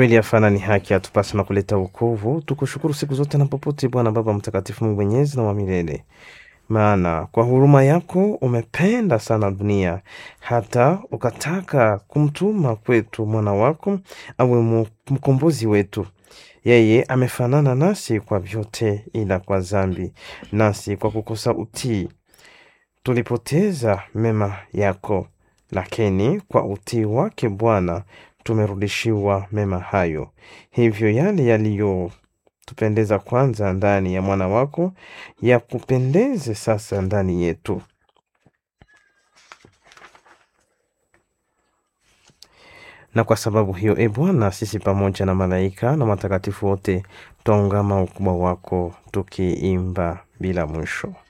Kweli afana ni haki atupasa na kuleta wokovu. Tukushukuru siku zote na popote, Bwana Baba Mtakatifu, Mungu mwenyezi na wa milele, maana kwa huruma yako umependa sana dunia hata ukataka kumtuma kwetu mwana wako awe mu- mkombozi wetu. Yeye amefanana nasi kwa vyote, ila kwa dhambi, nasi kwa kukosa utii tulipoteza mema yako, lakini kwa utii wake Bwana tumerudishiwa mema hayo. Hivyo yale yaliyotupendeza kwanza ndani ya mwana wako yakupendeze sasa ndani yetu. Na kwa sababu hiyo, e Bwana, sisi pamoja na malaika na matakatifu wote twaungama ukubwa wako tukiimba bila mwisho.